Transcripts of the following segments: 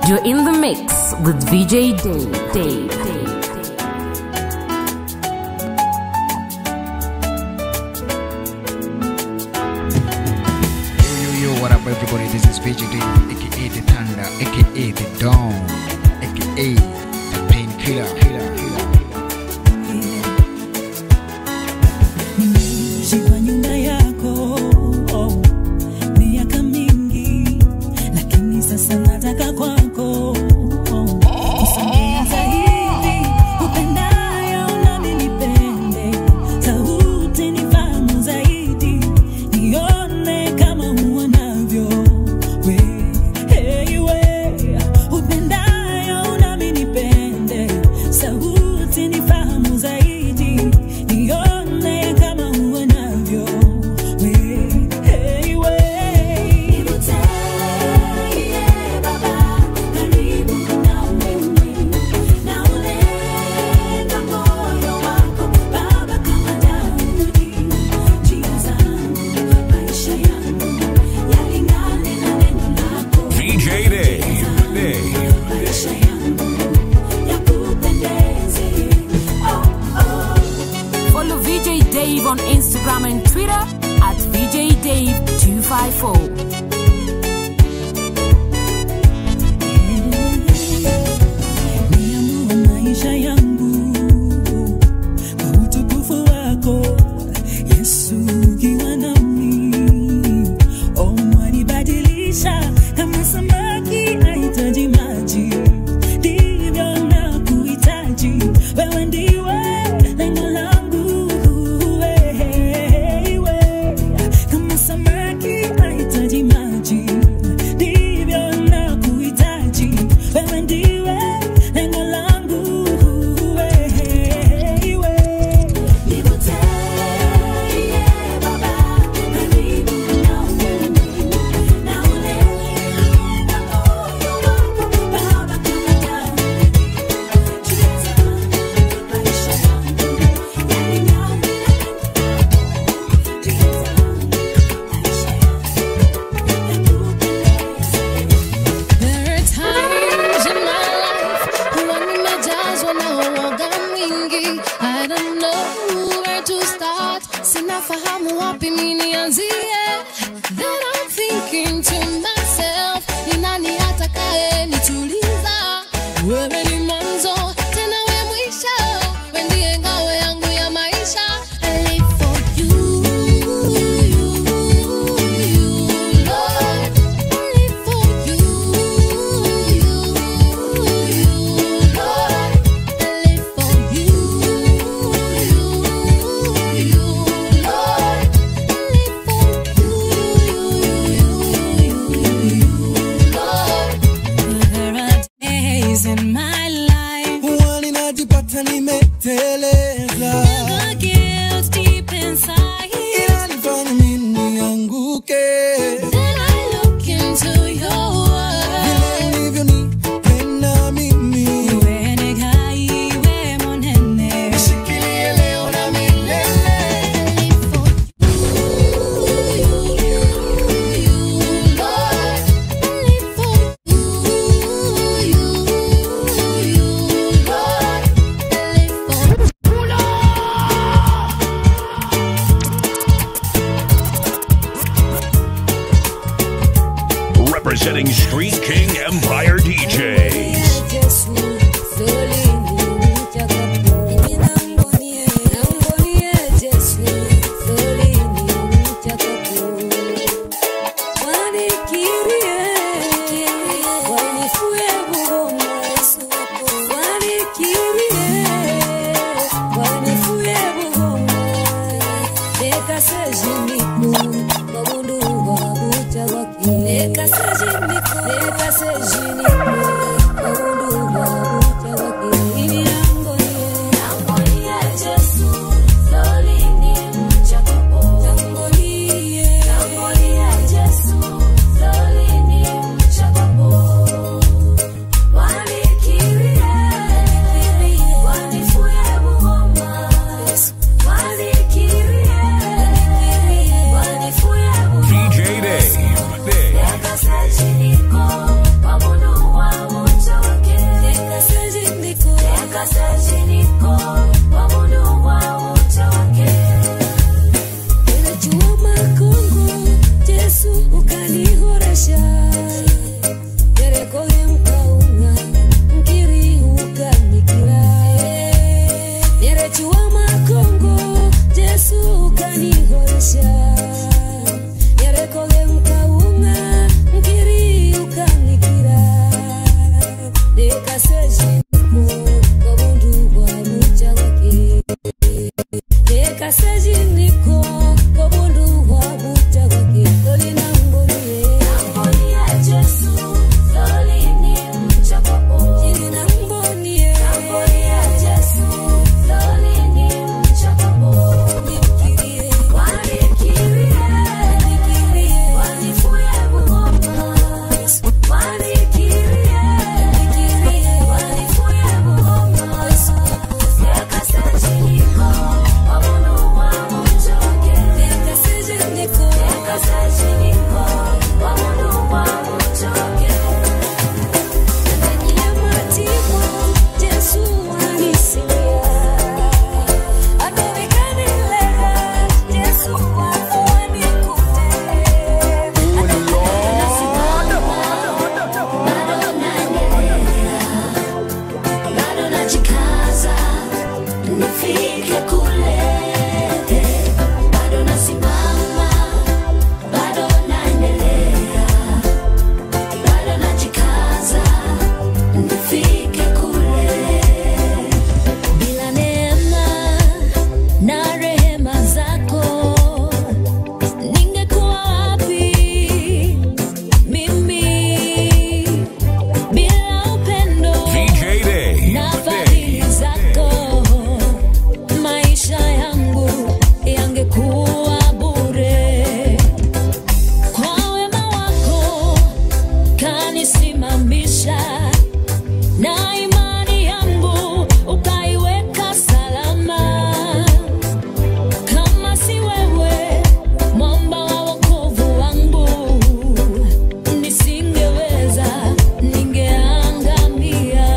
You're in the mix with VJ Dave. Dave. Dave. Yo, yo, yo, what up, everybody? This is VGD, aka The Thunder, aka The Dawn, aka The Painkiller. Killer, killer, Nimeishi kwa nyumba yako oh, miaka mingi, lakini sasa nataka kwako oh, kusongeza hivi upendayo nami nipende, sauti nifahamu zaidi, nione kama uonavyo we, hey, we, upendayo nami nipende, sauti nifahamu zaidi, nione kama uonavyo we, hey, we. VJ Dave. Dave. Follow VJ Dave on Instagram and Twitter at VJ Dave254. Niamua maisha yangu kwa utukufu wako Yesu, ukiwa nami oh, wanibadilisha kama samaki ahitaji maji, ndivyo nakuhitaji wewe, ndiwe lengo langu wewe, kama samaki ahitaji maji, ndivyo nakuhitaji wewe, ndiwe lengo langu wewe. There are times in my life when nimejazwa na uoga mwingi. I don't know where to start. Sinafahamu wapi mi nianzie. Then I'm thinking to myself, ni nani atakaye nituliza? Wewe ni mwanzo tena we mwisho, we ndiye ngao yangu ya maisha. I live for you, you, you, Lord. I live for you, you, you, Lord. I live for you, you, you, Lord. I live for you, you, you, Lord. There are days in my life huwa ninajipata nimeteleza, the guilt deep inside. inanifanya mimi nianguke. Then I look into your Vile world. ulivyonipenda mimi, Iwe negai, iwe monene. nishikilie leo na milele. Representing Street King Empire DJs. Leka sejini umenisimamisha na imani yangu ukaiweka salama. Kama si wewe, mwamba wa wokovu wangu, nisingeweza, ningeangamia.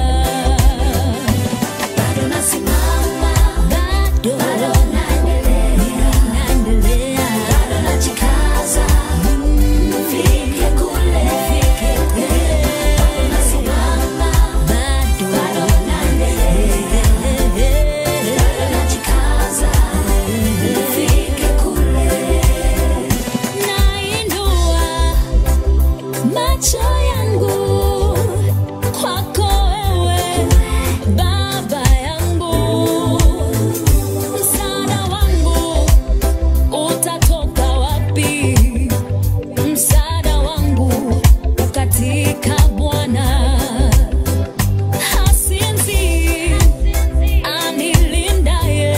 Bado nasimama, bado, bado naendelea, naendelea, bado najikaza, nifike kule, nifike kule. Bado nasimama, bado, bado naendelea, bado najikaza, nifike kule. Nainua macho yangu kwako wewe Baba yangu, msaada wangu utatoka wapi? Msaada wangu katika Bwana. Hasinzi anilindaye,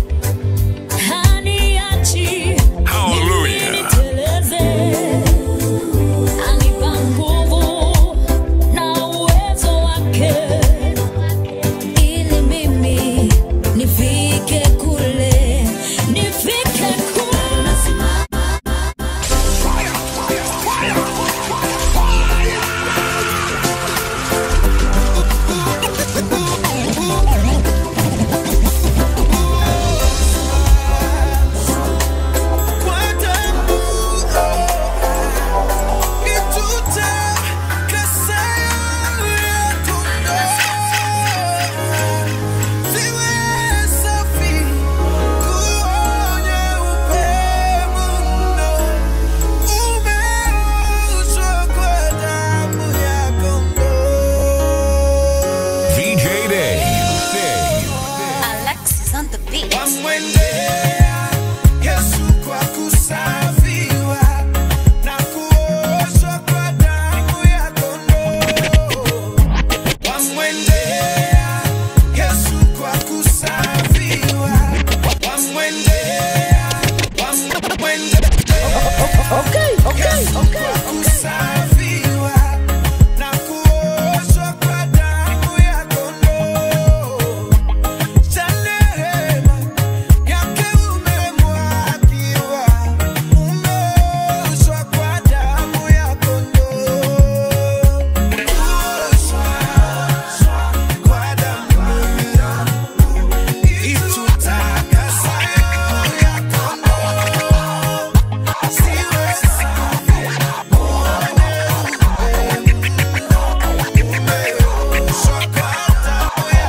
haniachi Hallelujah. niteleze, anipa nguvu na uwezo wake ili mimi nifike kule, nifike kule. Kwa damu nitutakasa yako ziwe safi kuonya upendo umeoshwa kwa damu ya kondoo. VJ Day. Alexis on the beat. Wamwendea Yesu kwa kusafiwa na kuoshwa kwa damu ya kondoo. Wamwendea Yesu kwa kusafiwa. Wamwendea, wamwendea Yesu kwa kusafiwa na kuoshwa kwa damu ya kondoo. Cha neema yake umemwagiwa, umeoshwa kwa damu ya kondoo. Kuoshwa kwa damu ya itutakasayo ya kondoo. Siwe safi, uone umeoshwa kwa damu ya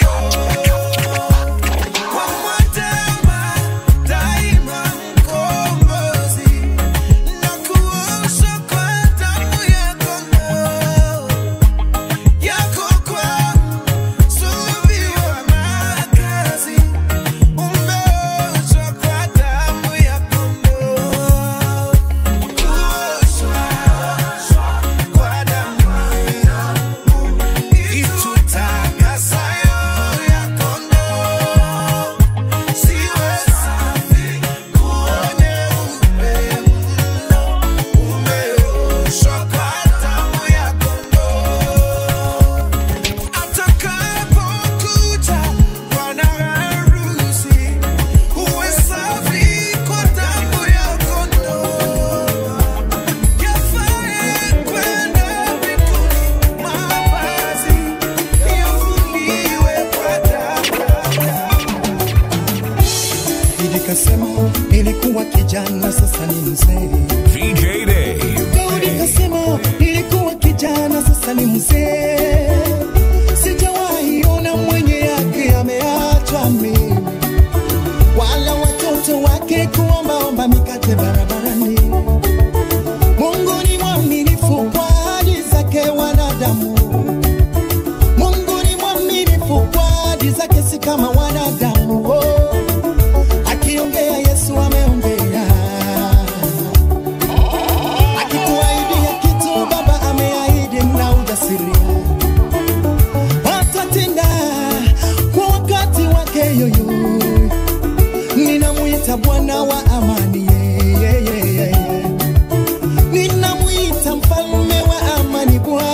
kwa mwatema daima mkombozi na kuosha kwa damu ya kondoo yako kwa sulubiwa makazi umeoshwa kwa damu ya kondoo kuoshwa kwa damu ya itutakasayo ya kondoo siwe safi kuone upendo umeoshwa kwa damu ya kondoo atakapokuja bwana harusi uwe safi kwa damu ya kondoo yafae kwenda mbinguni mavazi yafuliwe kwa damu Nikasema nilikuwa kijana sasa ni mzee. VJ Day. Daudi kasema nilikuwa kijana sasa ni mzee. Sijawahi ona mwenye yake ameachwa mimi, wala watoto wake kuombaomba mikate barabarani. Mungu ni mwaminifu kwa ahadi zake wanadamu. Mungu ni mwaminifu kwa ahadi zake, si kama wanadamu. Oh. Akiongea Yesu ameongea, akikuahidia kitu Baba ameahidi na ujasiri atatenda kwa wakati wake yoyo. Ninamwita Bwana wa amani, yeah, yeah, yeah, yeah. ninamwita mfalme wa amani, Bwana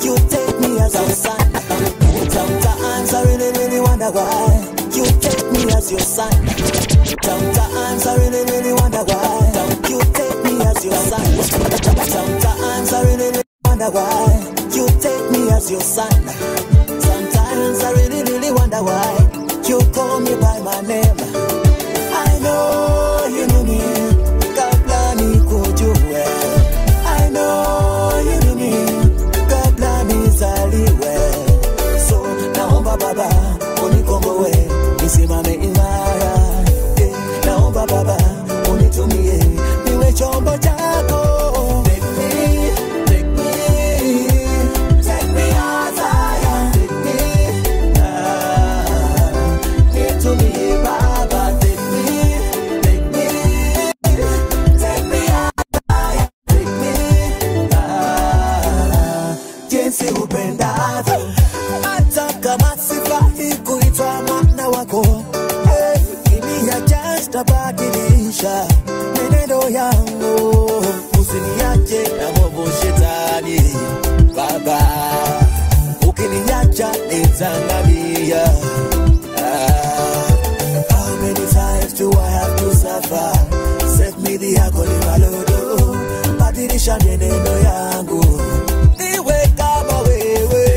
You take me as your son. Sometimes I really, really wonder why you take me as your son. Sometimes I really, really wonder why you take me as your son. Sometimes I really, really wonder why you take me as your son. Sometimes I really, really wonder why you call me by my name. I know you knew me kabla nikujue. I know you knew me kabla nizaliwe. So naomba Baba unikomboe nisimame imara. Eh, naomba Baba unitumie niwe chombo chako. Take me, take me, take me as I am. Take me, ah, nitumie Baba. Take me, take me, take me as I am. Take me, ah, jinsi upendavyo hata kama sifai kuitwa mwana wako hey, kiniacha sitabadilisha menendo yangu usiniache na movu shetani baba ukiniacha nitang'amia ah, how many times do I have to suffer set me the agony malodo badilisha menendo yangu niwe kama wewe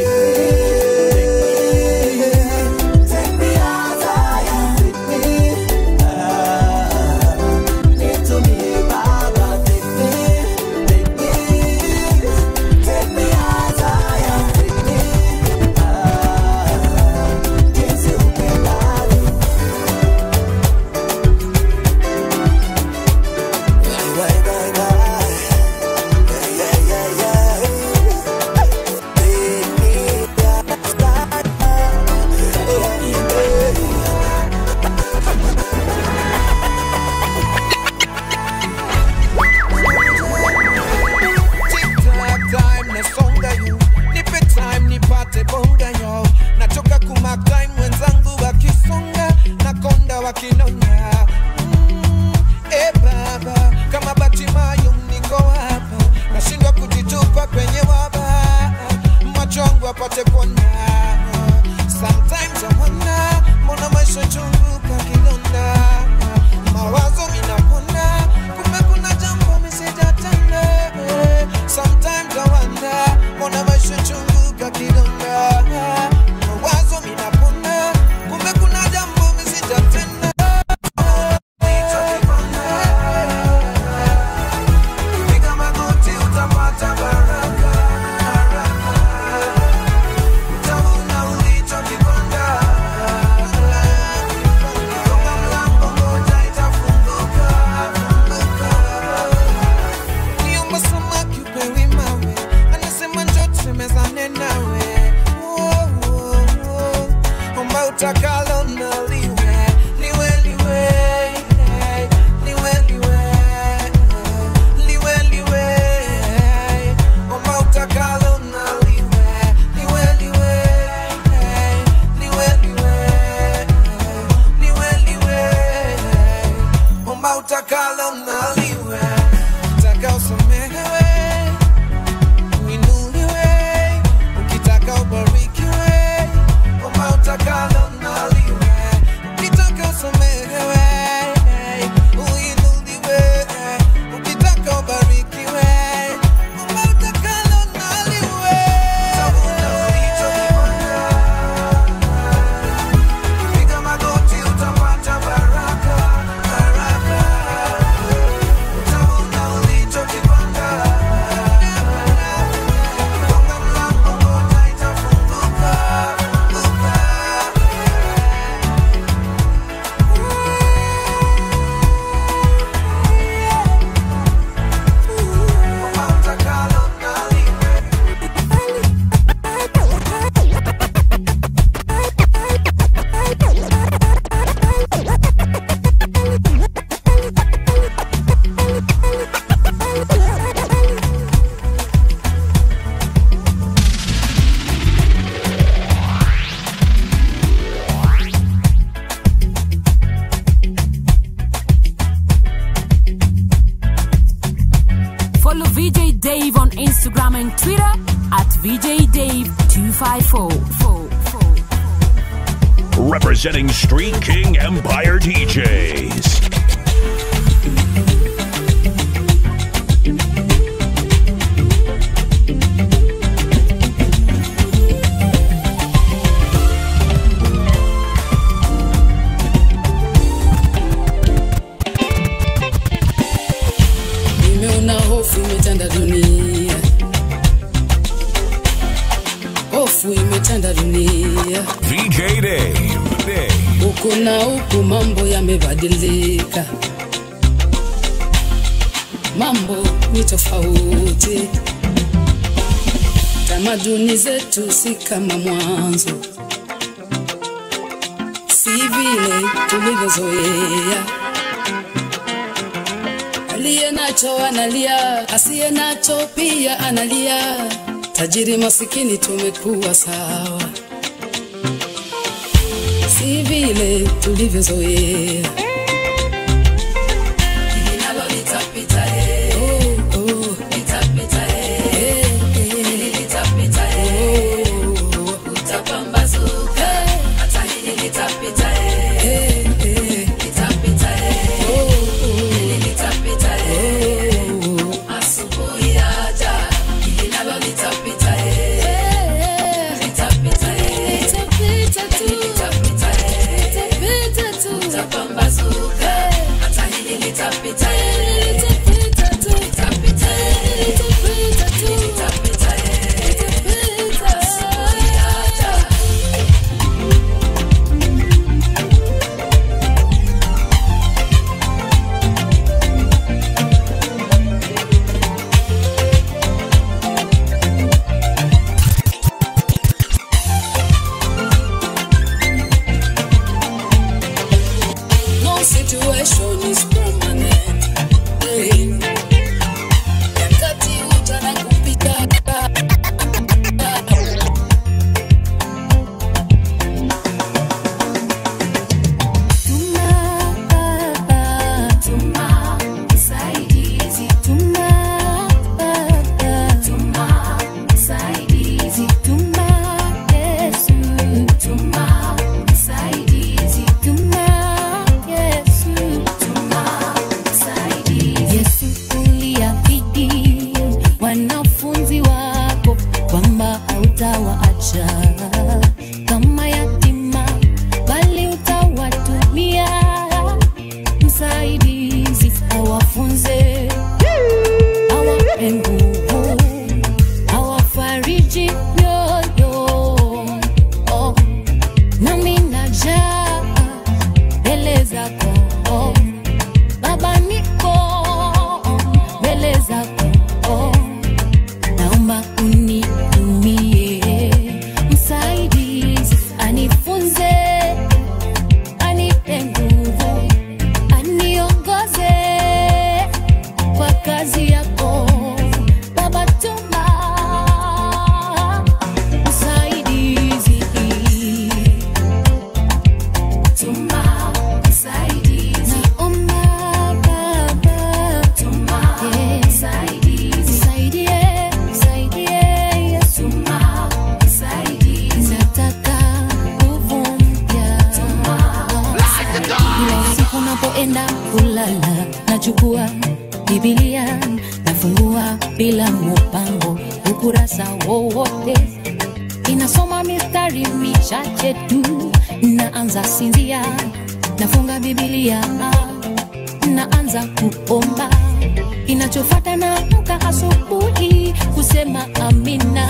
Take me as I am. Take me, ah, nitumie Baba. Take me, take me, take me as I am. Take me, ah, jinsi upendavyo. Bye, bye, bye, bye. Yeah, yeah, yeah, yeah. Take me as I Tic-tac time nasonga yu nipe time nipate bonga yo nachoka kumak time wenzangu wakisonga nakonda wakinona mm, e baba kama batimayo niko hapa nashindwa kujitupa penye waba macho yangu apate kuona sometimes I wonder mbona maisha chungu kakidonda mawazo minapona kumbe kuna jambo misijatenda sometimes I wonder mbona maisha chungu kakidonda mawazo minapona kumbe kuna jambo misijatenda Piga magoti utapata baraka, baraka. Utavuna ulichokipanda. Gonga mlango moja itafunguka, funguka. Niomba samaki upewi mawe, anasema njoo tusemezane nawe. Oh, oh, oh. Omba utakalo na liwe, liwe, liwe, liwe, liwe, liwe, liwe. Omba utakalo na liwe, liwe, liwe, liwe, liwe, liwe, liwe. Omba utakalo na liwe, utaka usamehewe uinuliwe, ukitaka ubarikiwe, omba utakalo na liwe, ukitaka usamehewe, uinuliwe, ukitaka ubarikiwe, omba utakalo na liwe. Tavuna ulichokipanda. Piga magoti utapata baraka, baraka. Utavuna ulichokipanda. Gonga mlango moja itafunguka, funguka. Omba utakalo na liwe. Follow VJ Dave on Instagram and Twitter at VJ Dave 254. Representing Street King Empire DJs. nimeona hofu imetanda dunia hofu imetanda dunia VJ Dave. Dave. huku na huku mambo yamebadilika mambo ni tofauti tamaduni zetu si kama mwanzo si vile tulivyozoea aliye nacho analia asiye nacho pia analia tajiri masikini tumekuwa sawa si vile tulivyozoea Hili nalo litapita, eh. Oh, oh. Litapita, eh. Hili litapita, eh. Utapambazuka. Hata hili litapita, eh. Litapita, eh. Hili litapita, eh. Asubuhi yaja. Hili nalo litapita, eh. Litapita, eh. Litapita, eh. Utapambazuka. Hata hili litapita, eh. Litapita, eh. Litapita, eh. Asubuhi yaja. No situation is permanent. Hey. Wakati uja na kupita. Yesu uliahidi wanafunzi wako kwamba hautawaacha kama yatima, bali utawatumia msaidizi awafunze, awape nguvu, awafariji mioyo. Oh, nami najaa mbele zako oh. Baba niko mbele zako, naomba unitumie msaidizi, anifunze, anipe nguvu, aniongoze kwa kazi yako Baba, tuma msaidizi Tuma msaidizi. Naomba Baba, tuma msaidizi. Nisaidie, nisaidie, Yesu. Tuma msaidizi. Nataka nguvu mpya. Kila usiku unapoenda kulala, nachukua Biblia nafungua bila mupango, ukurasa wowote inasoma mistari michache tu, naanza sinzia, nafunga Biblia, naanza kuomba. Kinachofata naamka asubuhi kusema amina.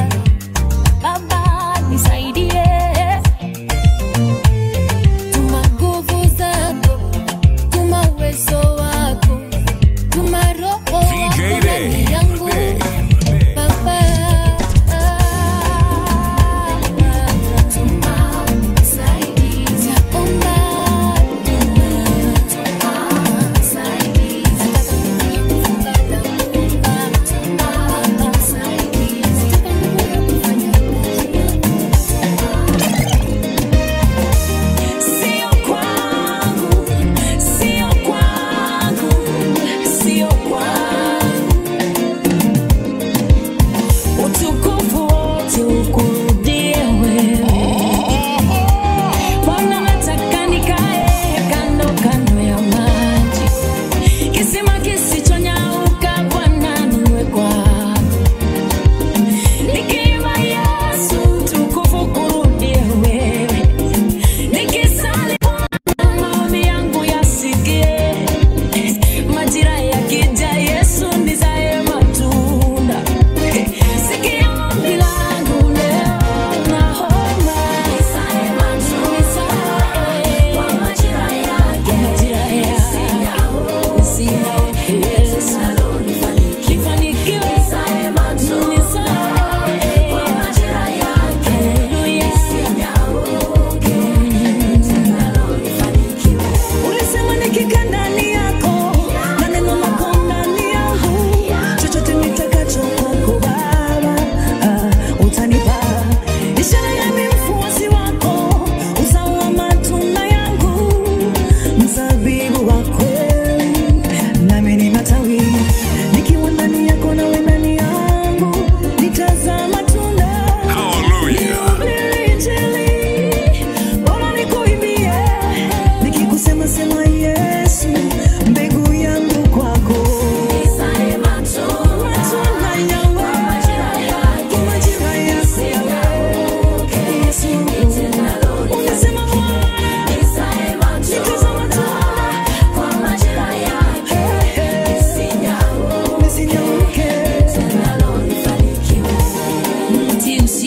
Baba nisaidie, tuma nguvu zako, tuma uwezo wako, tuma roho VJ wako Dave. ndani yangu Dave. Dave. Baba. Naomba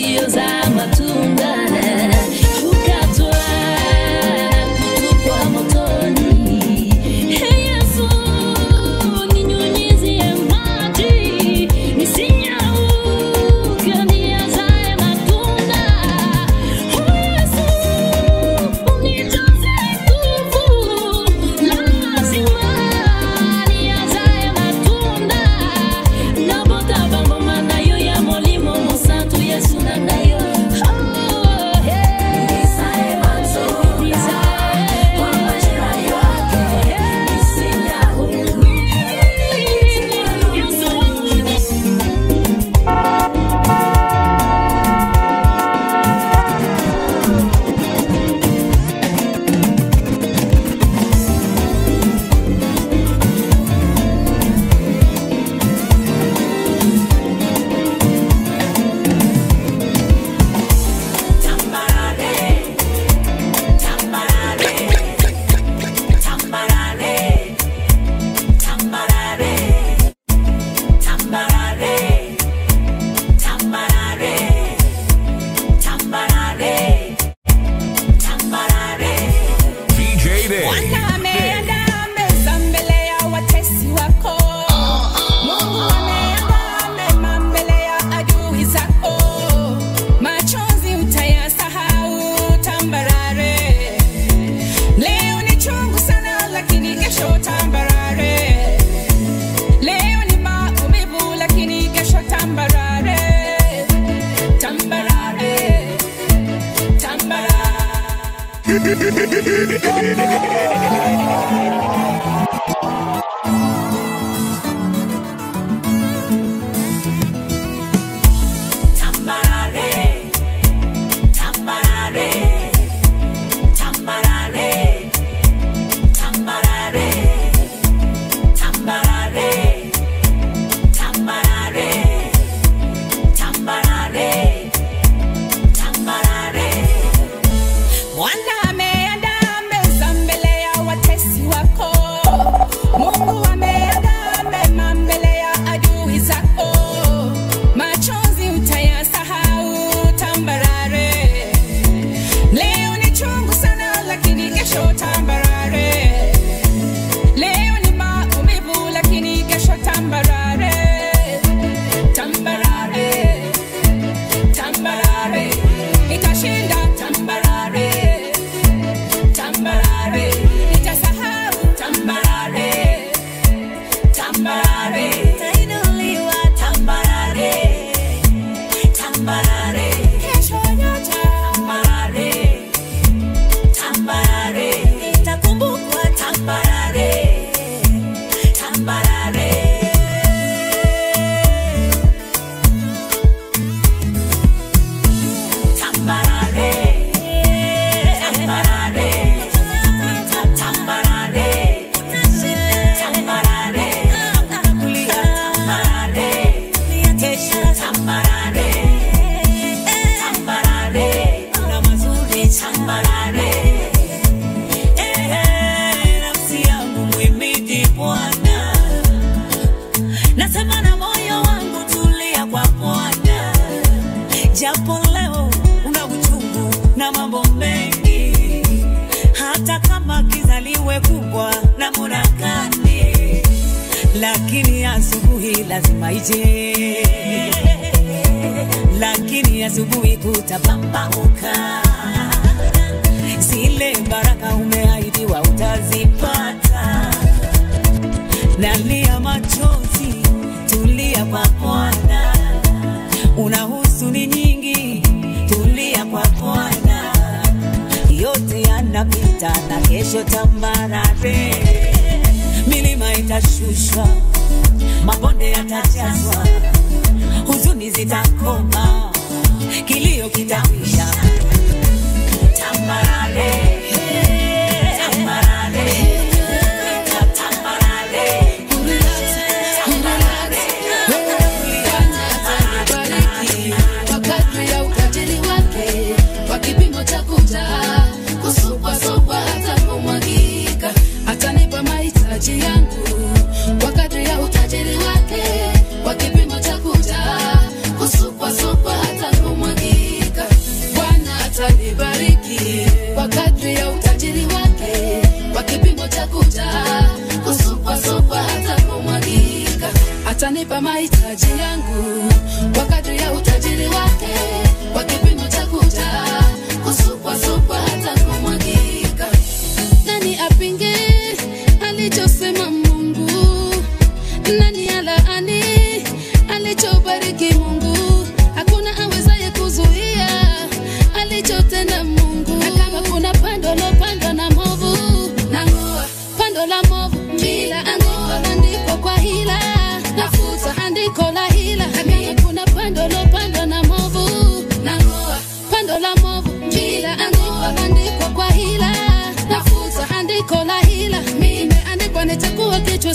iliyozaa matunda ukatwa kutupwa motoni. Hey Yesu, ninyunyizie maji nisinyauke, niazae matunda. Oh Yesu, unijaze nguvu, lazima niazae matunda. Nabota bangoma na yo ya molimo mosantu Yesu na ngayo. Oh, hey. Nizae matunda, nizae kwa majira yake, nisinyauke. Yesu wangu DJ Day. Ameandaa meza mbele ya watesi wako. Mungu ameandaa mema mbele ya adui zako. Machozi utayasahau tambarare. Leo ni chungu sana lakini kesho tambarare. Leo ni maumivu lakini kesho tambarare. Tambarare. Tambarare. Bwana ameandaa meza mbele ya watesi wako. Mungu ameandaa mema mbele ya adui zako. Machozi utayasahau tambarare. Leo ni chungu sana lakini kesho tambarare. Leo ni maumivu lakini kesho tambarare. Tambarare. Tambarare. Nitashinda tambarare. Tambarare. Nitasahau tambarare. Tambarare. Nitainuliwa tambarare. Tambarare. Kesho yote tambarare. Tambarare. Nitakumbukwa tambarare. Tambarare. Tambarare, tambarare, tambarare, tambarare, tambarare, kesho tambarare, tambarare, na mazuri tambarare. Eh, nafsi yangu muhimidi Bwana, nasema na moyo wangu tulia kwa Bwana japo leo una uchungu na mambo mengi, hata kama kizaliwe kubwa na murakani, lakini asubuhi lazima ije, lakini asubuhi kutapambauka, zile baraka umeahidiwa utazipata. Nalia machozi, tulia kwa Bwana una huzuni nyingi, tulia kwa Bwana, yote yanapita na kesho tambarare, milima itashushwa, mabonde yatajazwa, huzuni zitakoma, kilio kitakwisha. Tambarare, tambarare, tambarare, Bariki kwa kadri ya utajiri wake, kwa kipimo cha kuja kusukwa sukwa hata kumwagika, atanipa mahitaji yangu kwa kadri ya utajiri wake, kwa kipimo cha kuja kusukwa sukwa hata kumwagika.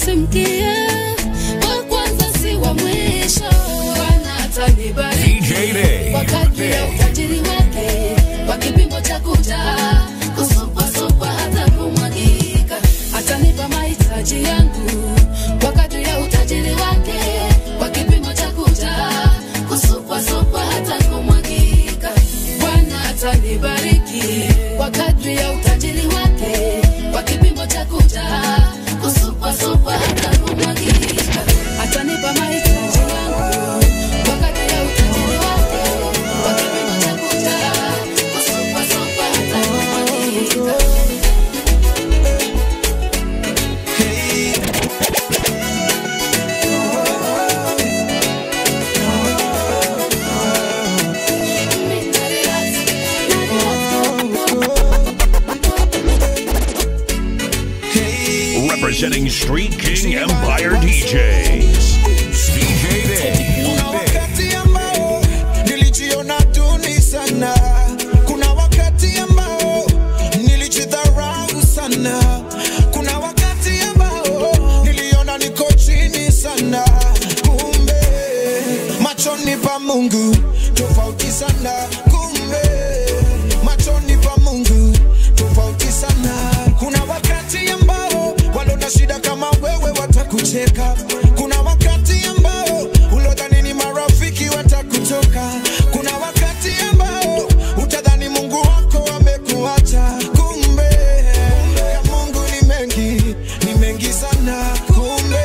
usimkie wa kwanza si wa mwisho bwana atanibariki DJ Day. kwa kadri ya utajiri wake kwa kipimo cha kujaa kusupasupwa hata kumwagika atanipa mahitaji yangu kwa kadri ya utajiri wake kwa kipimo cha kujaa kusupasupwa hata kumwagika bwana atanibariki kwa kadri ya utajiri wake kwa kipimo cha kujaa kusupasupwa hata kumwagika atanipa mahitaji yangu kwa kadri ya utajiri wake kwa kipimo cha kujaa kusupasupwa hata kumwagika Representing Street King Empire DJs. DJ Day. Kuna wakati ambao nilijiona duni sana, kuna wakati ambao nilijidharau sana, kuna wakati ambao niliona niko chini sana, kumbe machoni pa Mungu tofauti sana, kumbe machoni pa Mungu tofauti sana. Kuna wakati ambao walona shida kama wewe watakucheka, kuna wakati ambao ulodhani ni marafiki watakutoka, kuna wakati ambao utadhani Mungu wako amekuacha, kumbe ya Mungu ni mengi, ni mengi sana, kumbe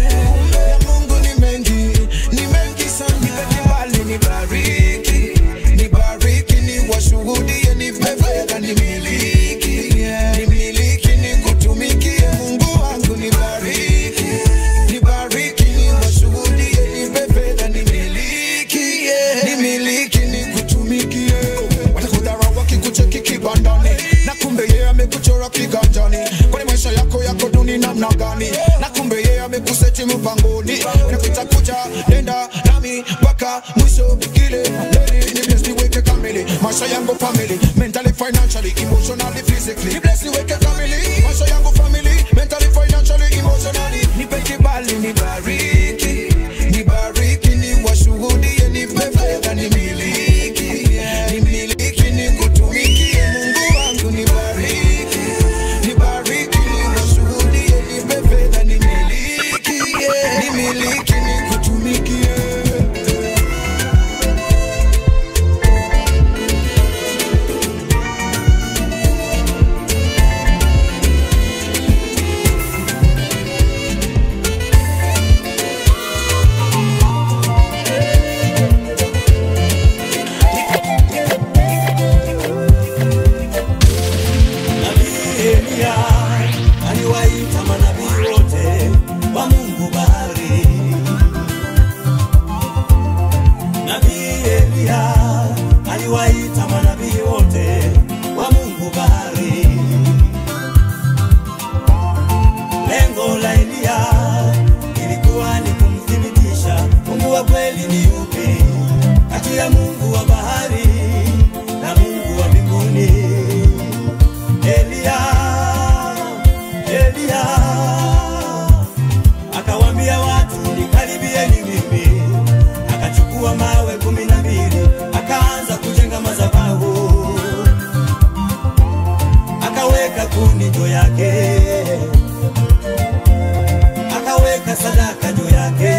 ya Mungu ni mengi, ni mengi sana. Nipe kibali nibariki, nibariki niwashuhudie, nipe fedha nimiliki, nimiliki nikutumikie, Mungu wangu nibariki, nibariki niwashuhudie, nipe fedha nimiliki, nimiliki nikutumikie. Watakudharau wakikucheki kibandani, na kumbe yeye amekuchora kiganjani. Kwani maisha yako yako duni namna gani? Na kumbe yeye amekuseti mpangoni, napita kuja nenda nami mpaka mwisho kile leli ni bless niweke kamili maisha yangu family mentally financially emotionally physically ni bless niweke kamili maisha yangu family mentally financially emotionally nipe kibali nibariki nibariki niwashuhudie nipe fedha nimiliki nimiliki nikutumikie Mungu wangu nibariki nibariki niwashuhudie nipe fedha nimiliki nimiliki nikutumikie Nabii Elia aliwaita manabii wote wa Mungu bahari. Nabii Elia aliwaita manabii wote wa Mungu bahari. Lengo la Elia ilikuwa ni kumthibitisha Mungu wa kweli ni yupi kati ya Mungu wa bahari na Mungu wa mbinguni. Elia, Elia akawambia watu nikaribieni mimi, akachukua mawe kumi na mbili akaanza kujenga madhabahu, akaweka kuni juu yake, akaweka sadaka juu yake,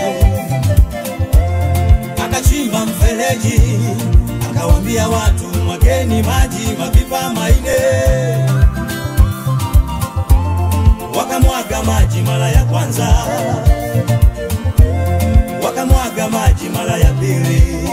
akachimba mfereji, akawambia watu mwageni maji mapipa maine wakamwaga maji mara ya kwanza, wakamwaga maji mara ya pili,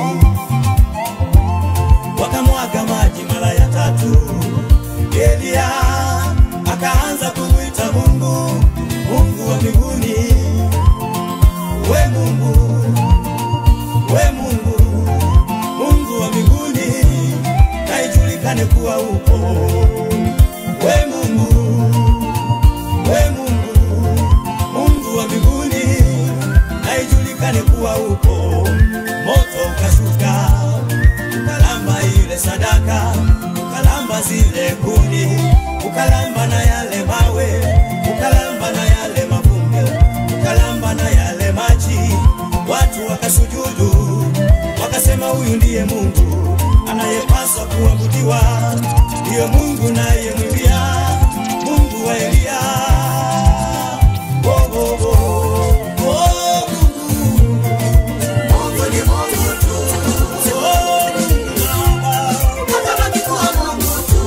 wakamwaga maji mara ya tatu. Elia akaanza kumwita Mungu, Mungu wa mbinguni, we Mungu, we Mungu, Mungu wa mbinguni, na ijulikane kuwa upo we Mungu we Mungu, Mungu wa mbinguni, na ijulikane kuwa upo. Moto ukashuka ukalamba ile sadaka, ukalamba zile kuni, ukalamba na yale mawe, ukalamba na yale mavumbi, wakasema huyu ndiye Mungu anayepaswa kuabudiwa, ndiyo Mungu nayemwimbia, Mungu wa Eliya. Oh, oh, oh. Oh, Mungu. Mungu ni Mungu tu. Oh, Mungu naomba. Atabaki kuwa Mungu tu.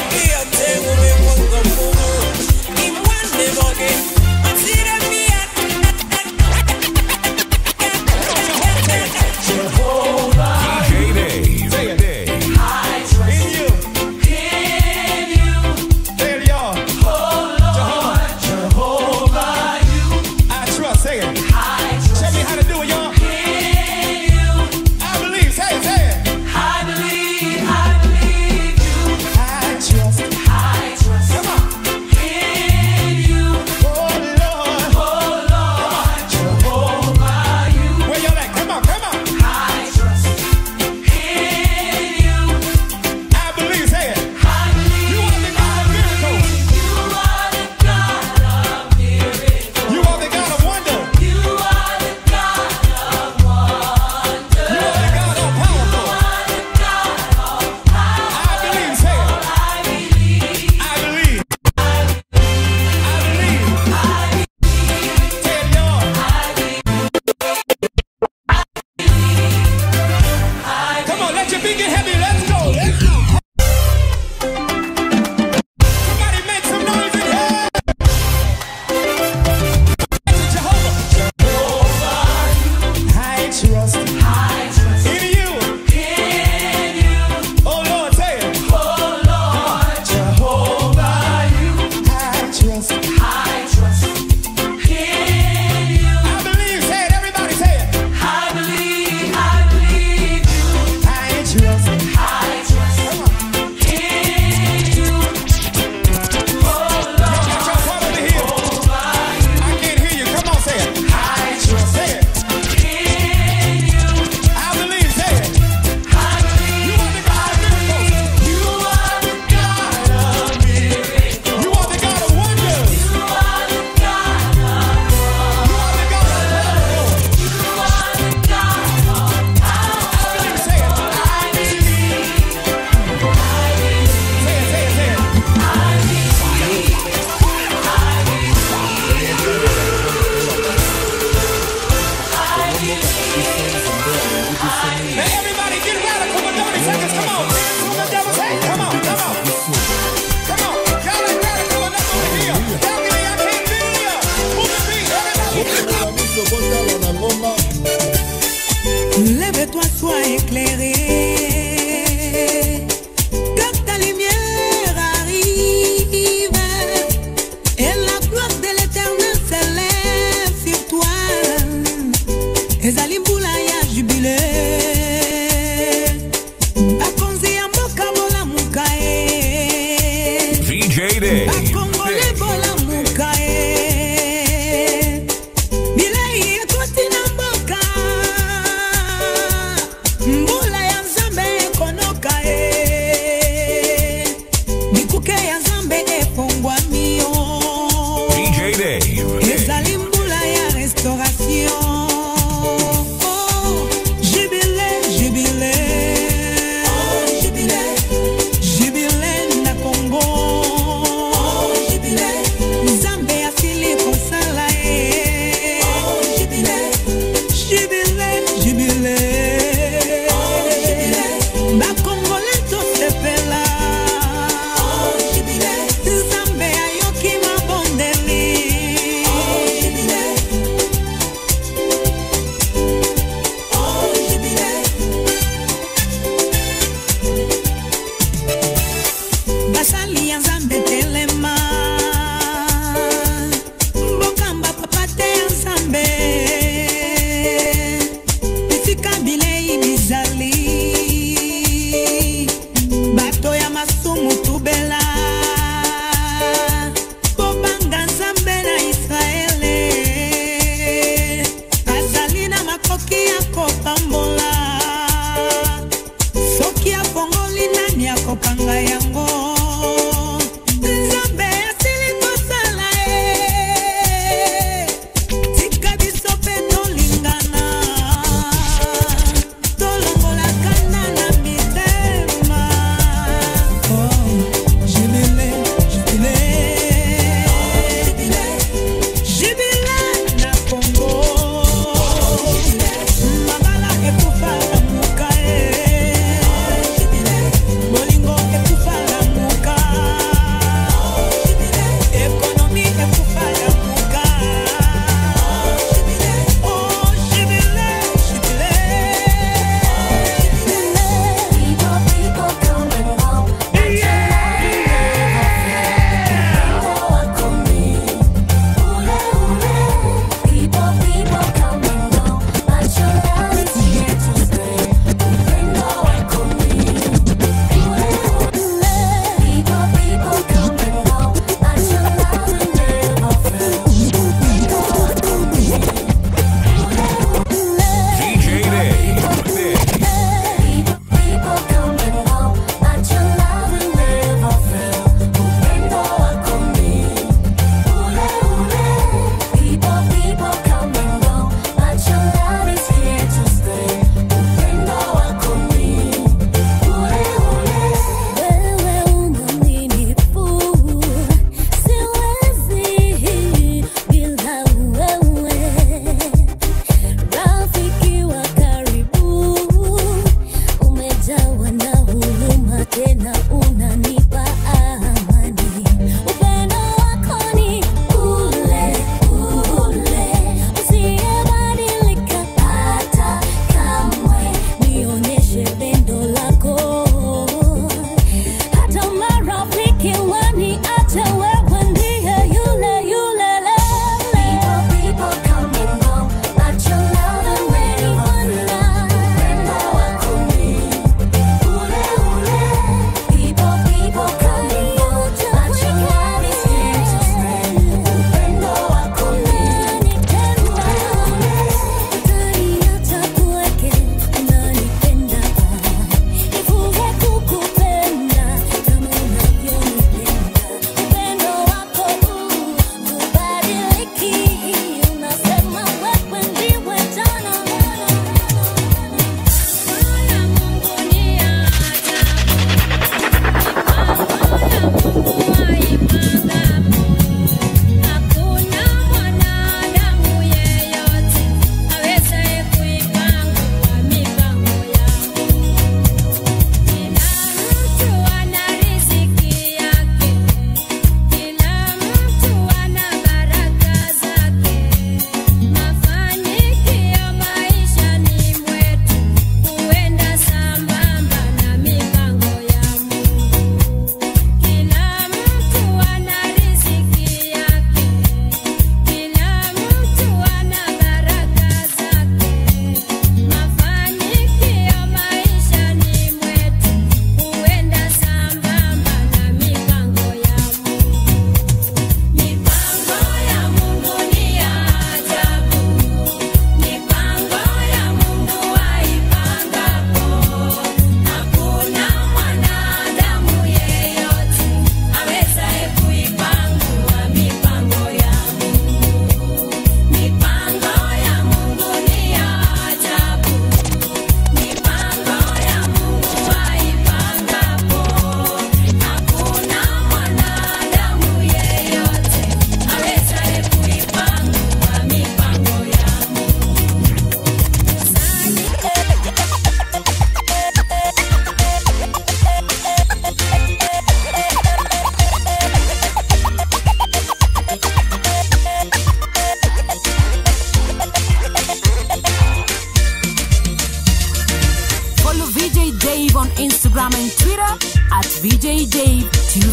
Imwande boge, asira mia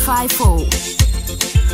254.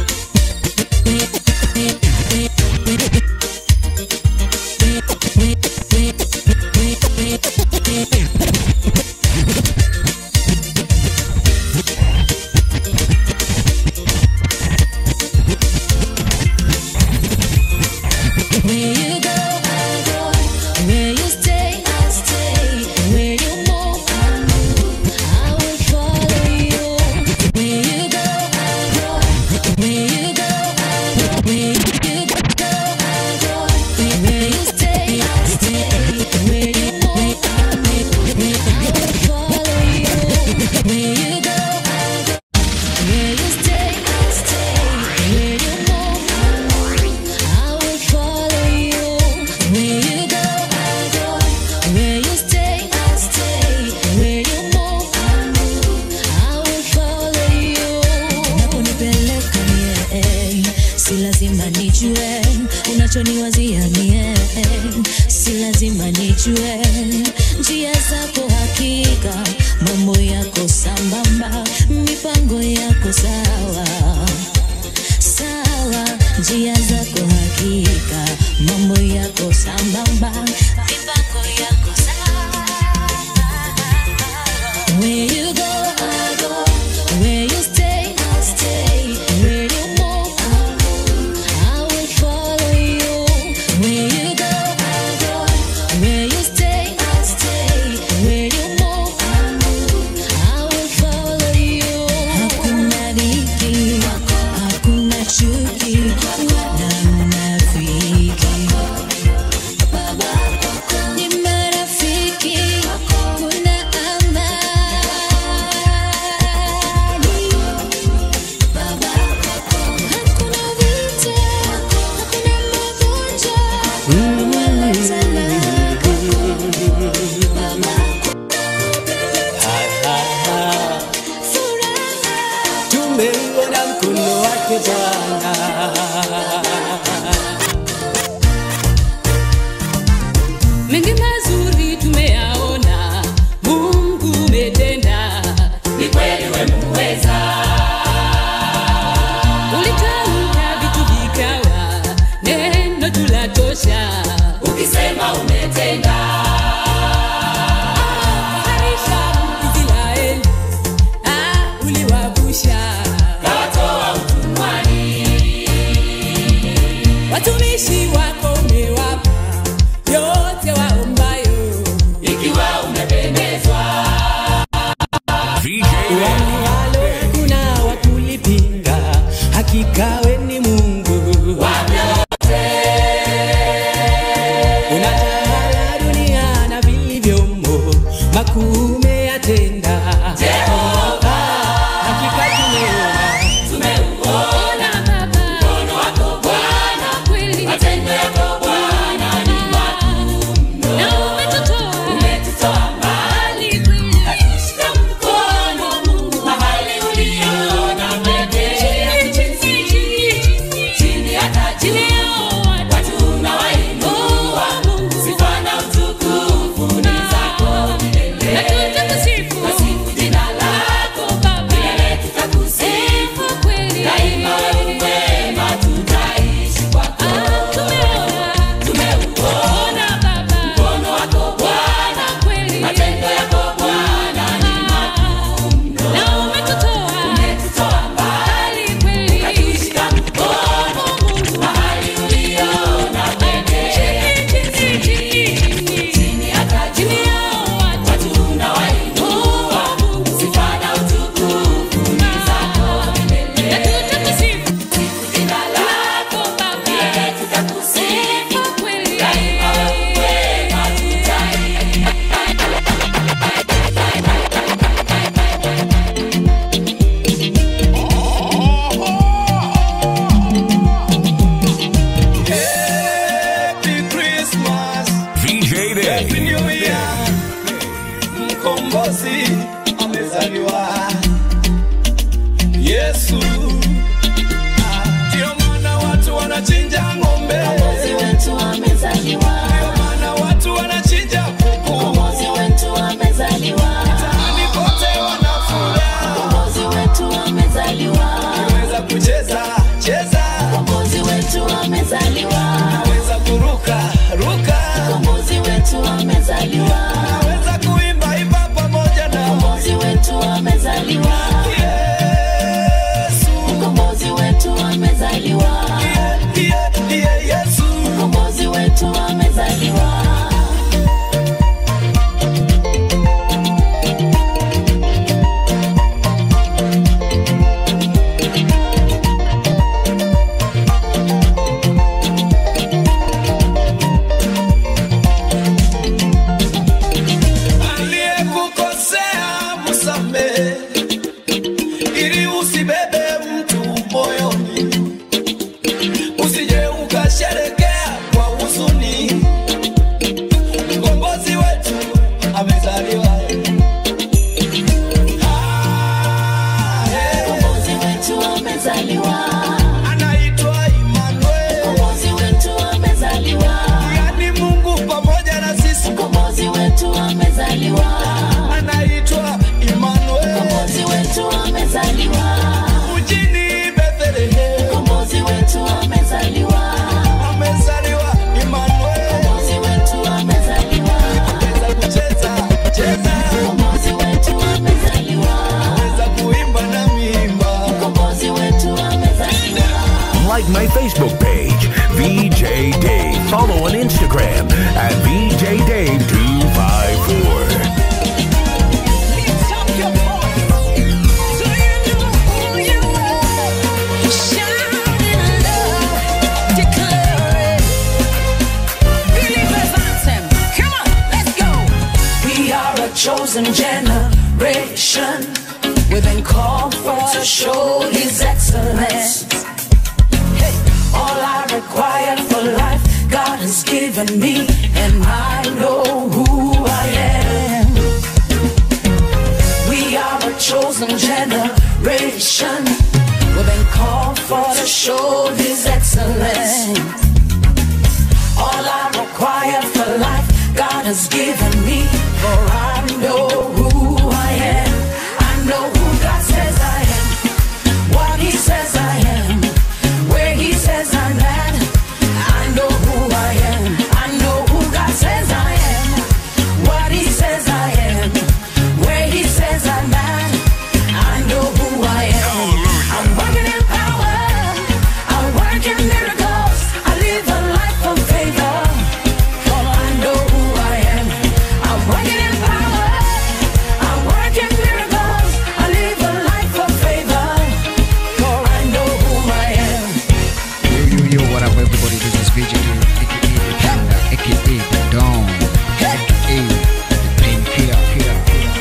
Where you go, I go. Where you stay, I stay. Where you move, I move. I will follow you. Where you go, I go. Where you go, I go. Where you go, I go. Where you stay, I stay. Where you move, I move. I will follow you. Where you go, I go. Where you stay, I stay. Where you move, I move. I will follow you. Where you go, I go. Where you stay, I stay. Where you move, I move. I will follow you. Unaponipeleka mie, si lazima nijue unachoniwazia mie, si lazima nijue njia zako hakika, mambo yako sambamba, mipango yako sawa sawa, njia zako hakika, mambo yako sambamba, mipango yako sawa. Where you go, I go. Where you stay, I stay. Where you move, I move. I will follow you. Where you go, I go. Where you stay, I stay. Where you move, I move. I will follow you. Hakuna dhiki, hakuna chuki, wala unafiki. Ni marafiki, kuna amani. Hakuna vita, hakuna magonjwa, wala talaka. Tumeuona mkono wake Bwana, my Facebook page, VJ Dave. Follow on Instagram at VJ Dave254. We are a chosen generation. We've been called for to show His excellence. Hey, all I require for life, God has given me, and I know who I am. We are a chosen generation. We've been called for to show His excellence. All I require for life, God has given me, for I know who I am. I know who God says I am, what He says I am, where He says I'm at. I know who I am. I know who God says I am, what He says I am, where He says I'm at. I know who I am. I'm working in power. I work in miracles. I live a life of favor. For I know who I am. I'm working in power. I work in miracles. I live a life of favor. For I know who I am. Yo, yo, yo, what up, everybody? This is VJ Dave, aka the Thunder, aka the Dawn, aka the Painkiller. Killer.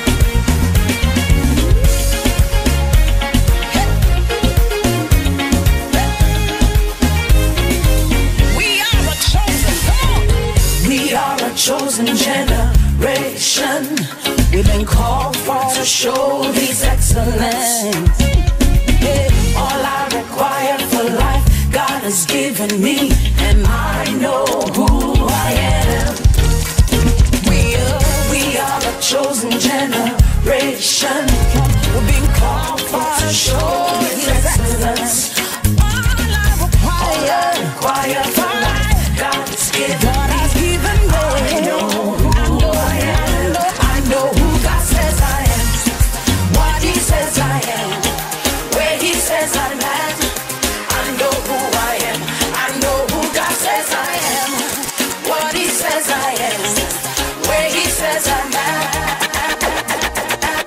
We are a chosen, come on. We are a chosen generation. We've been called for to show His excellence. Yeah, all I require for life, God has given me, and I know who I am. We are, we are a chosen generation. We've been called for to show His excellence. All I require, require for life, God has given me. I know who I am. I know who God says I am. What He says I am. Where He says I'm at. I know who I am. I know who God says I am. What He says I am. Where He says I'm at.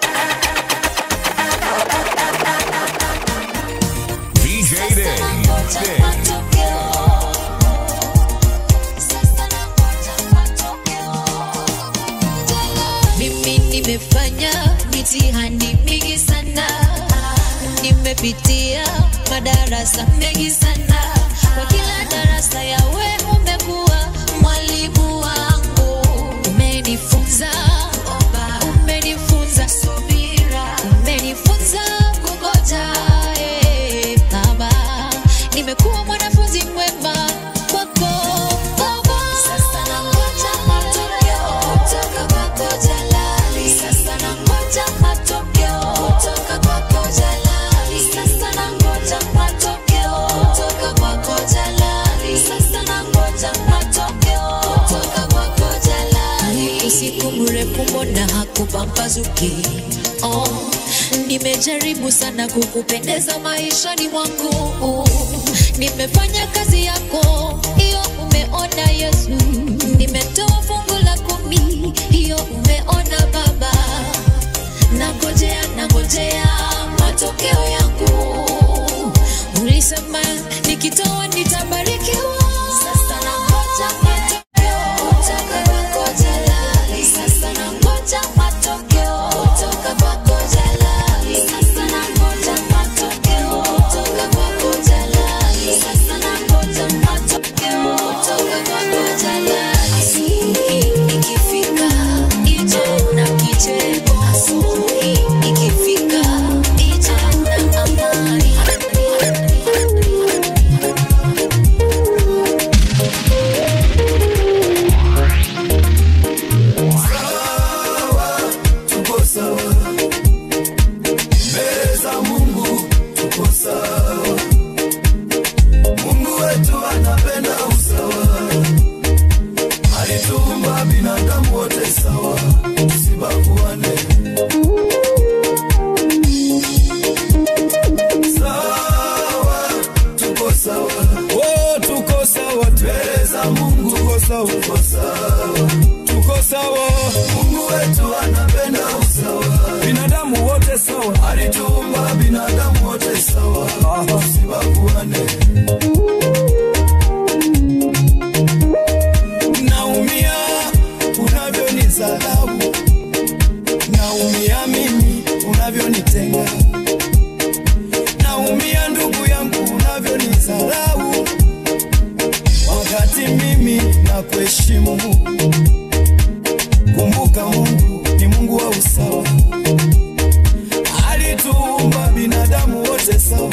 VJ Dave. Dave. Mimi nimefanya mitihani mingi sana, nimepitia madarasa mengi sana. Kwa kila darasa yawe umekuwa mwalimu wangu, umenifunza omba, umenifunza subira, umenifunza kungoja. eh, Baba, nimekuwa mwanafunzi mwema kwako Baba. Sasa nangoja matokeo kutoka kwako Jalali. Sasa nangoja matokeo kutoka kwako Jalali. Sasa nangoja matokeo kutoka kwako Jalali. Sasa nangoja matokeo kutoka kwako Jalali. Usiku mrefu mbona hakupambazuki? Oh, nimejaribu sana kukupendeza maishani mwangu. Nimefanya kazi yako, hiyo umeona Yesu. Nimetoa fungu la kumi, hiyo umeona Baba. Nangojea, nangojea matokeo yangu. Ulisema nikitoa nitabarikiwa. Sasa nangoja matokeo kutoka kwako Jalali. Sasa nangoja matokeo kutoka kwako Jalali. Sasa nangoja matokeo kutoka kwako Jalali. Sasa nangoja matokeo kutoka kwako Jalali. Asubuhi ikifika, ije na kicheko. Asubuhi ikifika, ije na amani. sawa, tuko sawa, tuko sawa. Mungu wetu anapenda usawa, binadamu wote sawa, alituumba binadamu wote sawa, tusibaguane. Naumia unavyonidharau, naumia mimi unavyonitenga, naumia ndugu yangu unavyonidharau, wakati mimi nakuheshimu. Kumbuka Mungu ni Mungu wa usawa, alituumba binadamu wote sawa.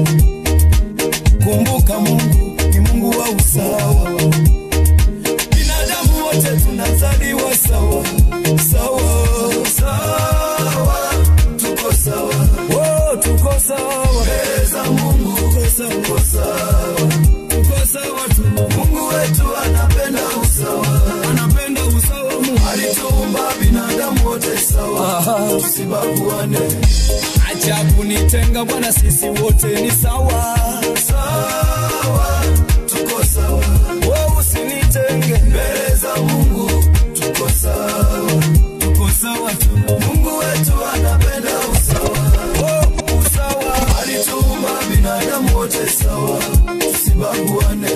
Kumbuka Mungu ni Mungu wa usawa binadamu wote tunazaliwa sawa sawa sawa, tuko sawa, oh, tuko sawa mbele za Mungu, tuko sawa, tuko sawa, tuko sawa tu. Mungu wetu anapenda usawa, anapenda usawa. Mungu alituumba binadamu wote sawa, tusibaguane. Acha kunitenga Bwana, sisi wote ni sawa sawa, tuko sawa. Wewe usinitenge mbele za Mungu, tuko sawa, tuko sawa tu. Mungu wetu anapenda usawa, oh, usawa. Alituumba binadamu wote sawa, tusibaguane.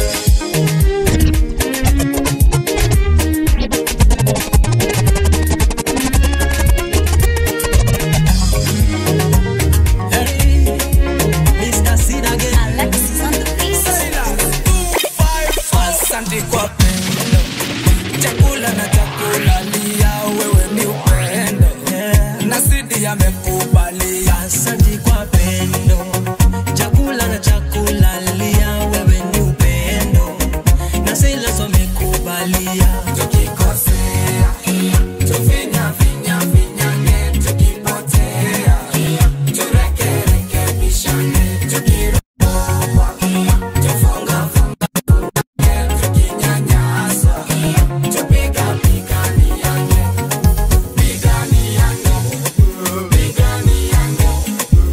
Mr. Sid again. Asante kwa pendo, chakula na chakula lia, wewe ni upendo na Sidi amekubalia. Asante kwa pendo, chakula na chakula lia, wewe ni upendo na Silas wamekubalia. Tukikosea tufinya finya finyange, tukipotea turekerekebishane, tukiropoa tufunga funga tukinyanyasa tupiga piganiane piganiane piganiane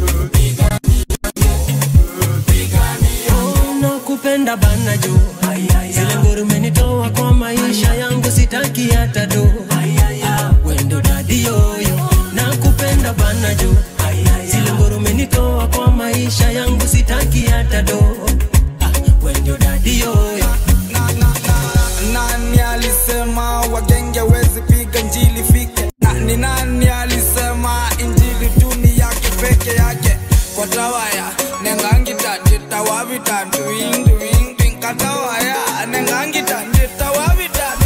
nakupenda bana jo zile nguru umenitoa kwa maisha yangu sitaki hata do wendo dadi yoyo nakupenda bana jo zile nguru umenitoa kwa maisha yangu sitaki hata do Ah, wendo dadi yoyo nani alisema wagenge wezi piga njili fike na ni nani alisema injili duni yake peke yake kwa tawaya nengangitandita wavitatu winduwindi katawaya nengangitandita wavitatu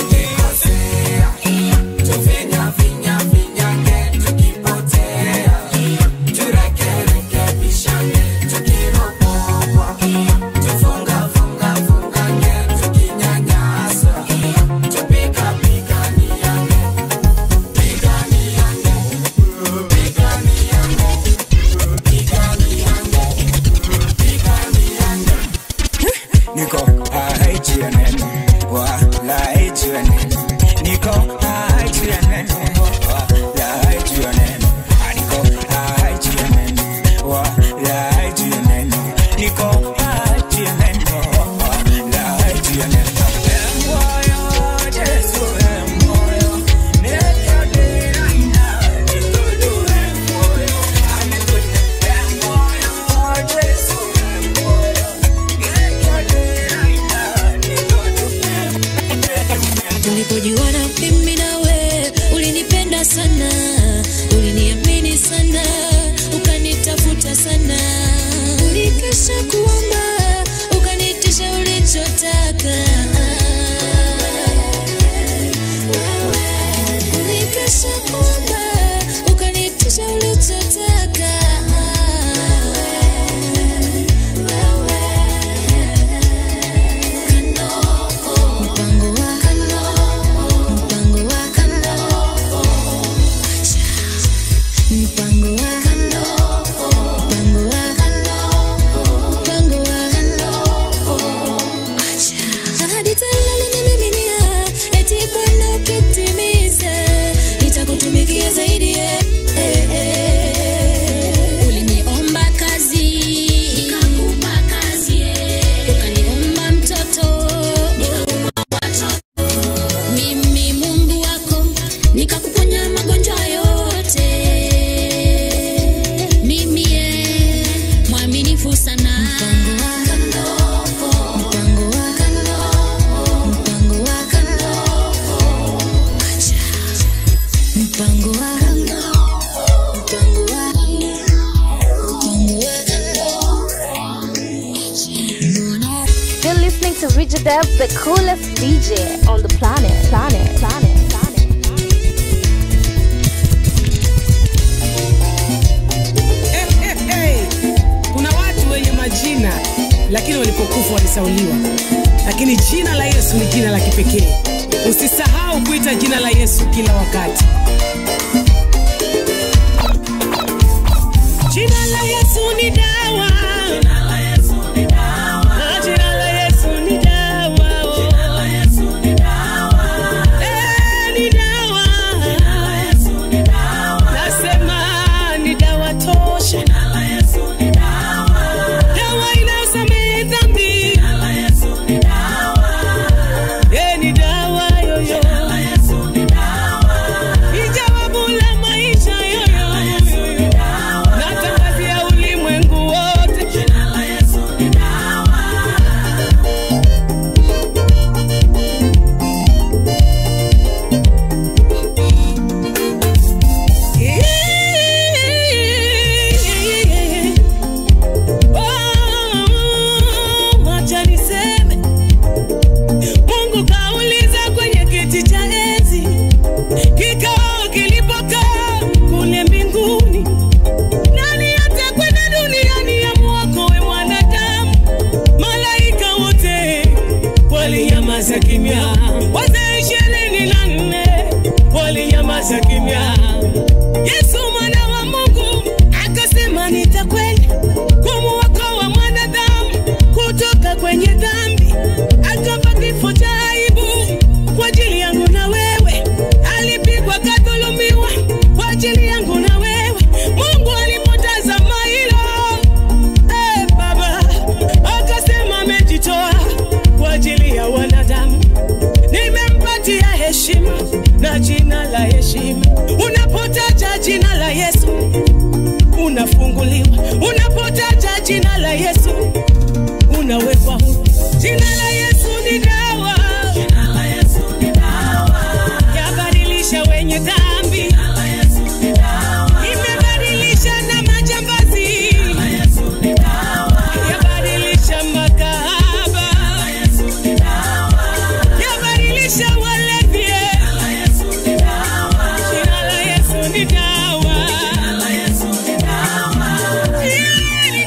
niko aichianen wala aichianen niko aichianen wala aichianen niko aichianen wala aichianen niko aichianen wala aichianen Emoyo, Jesu, emoyo, nekadena, nitodo emoyo, anitodo emoyo, Jesu, emoyo, tulipojuana mimi nawe ulinipenda sana uliniamini sana ukanitafuta sana ulikesha kuomba ukanitisha ulichotaka ulikesha kuomba ukanitisha ulichotaka mpango wa mpango listening to Richard Dev, the coolest DJ on the planet. Planet, planet, planet. Eh, eh, eh. kuna watu wenye majina lakini walipokufa walisauliwa lakini jina la yesu ni jina la kipekee usisahau kuita jina la yesu kila wakati jina la yesu ni dawa Ah, jina la Yesu ni dawa. Eh, ni dawa. Nasema ni dawa tosha dawa inayosamehe dhambi Eh, ni dawa yoyo Ni jawabu la maisha yoyo natangazia ulimwengu wote Oh, wacha niseme Mungu kauliza kwenye kiti cha enzi kikao kilipokaa kule mbinguni nani atakwenda duniani ya mwokoe mwanadamu malaika wote walinyamaza kimya wazee ishirini na nne walinyamaza kimya yesu mwana wa mungu akasema nitakwenda kumuokoa mwanadamu kutoka kwenye dhambi akafa kifo cha aibu kwa ajili yangu na wewe alipigwa kadhulumiwa kwa ajili yangu na wewe mungu alipotazama hilo eh, baba akasema amejitoa kwa ajili ya wanadamu nimempatia heshima na jina la heshima unapotaja jina la yesu unafunguliwa unapotaja jina la yesu unawekwa huru jina la yesu ni dawa yabadilisha wenye dhambi imebadilisha na majambazi yabadilisha makahaba yabadilisha walevi jina la yesu ni dawa Yeah, ni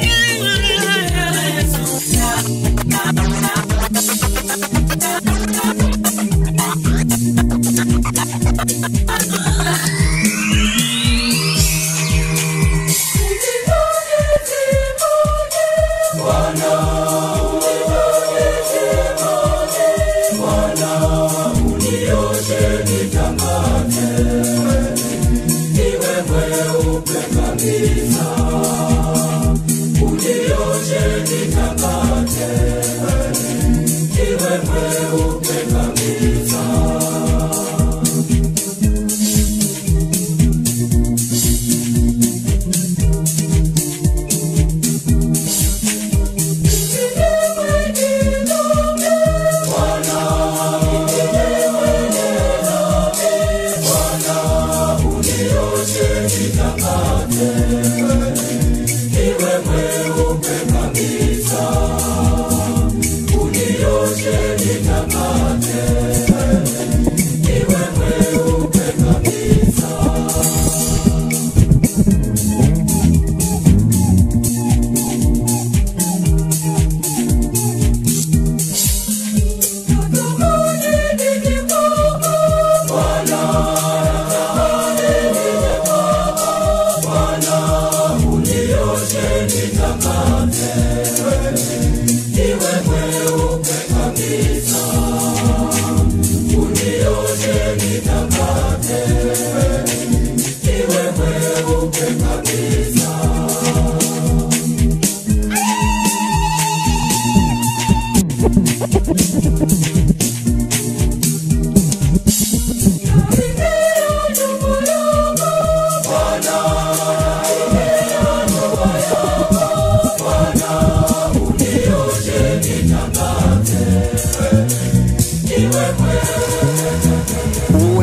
Oh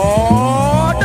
Lord.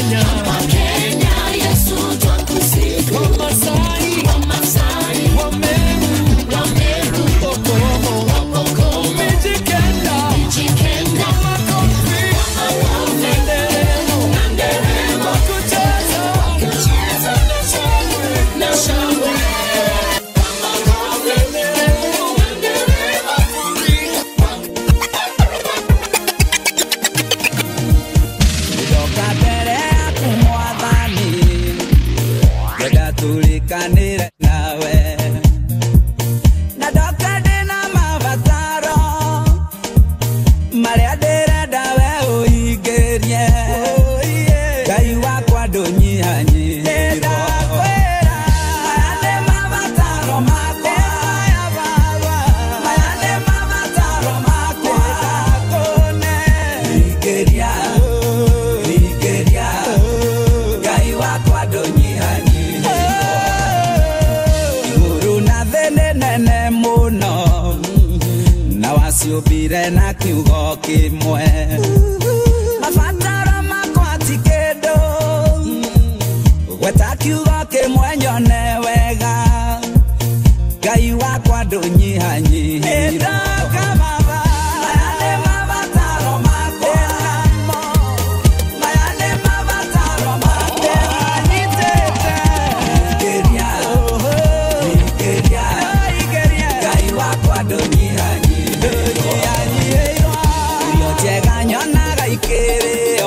Kenya. Wamasai, Wameru, Wapokomo, Mijikenda, Wamakofi, Nderemo, Wakucheza, na shangwe. Ndoka mbere yaku mwathani ngenda tulikanire nawe na ndoka ndĩna mabataro marĩa ndĩrenda we ũhingĩrie ngai wakwa ndũnyihanyihirwo maya nĩ mabataro makwa maya nĩ mabataro makwa hingĩria hingĩria ngai wakwa ndũnyihanyihirwo igũrũ na thĩ nĩ nene mũno na waciũmbire na kiugo kĩmwe mabataro makwa ti kĩndũ gweta kiugo kĩmwe nyone wega ngai wakwa ndũnyihanyihirwo Maya nĩ mabataro makwa. Maya nĩ mabataro makwa. Hingĩria, hingĩria. Ngai wakwa ndũnyihanyihĩirwo. Irio njega nyonaga ikĩrĩo.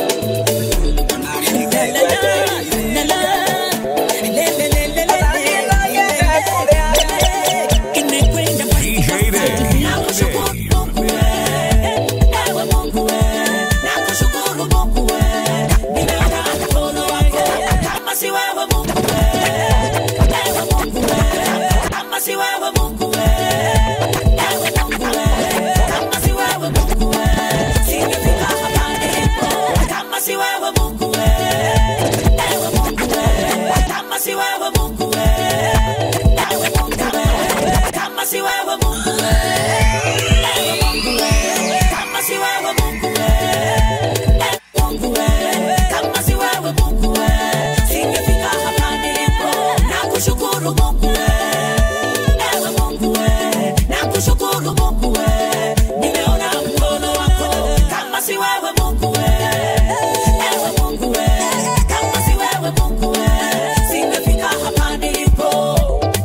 Nakushukuru Mungu we, ewe Mungu we, nakushukuru Mungu we, nimeona mkono wako, kama si wewe Mungu we, ewe Mungu we, kama si wewe Mungu we, singefika hapa nilipo.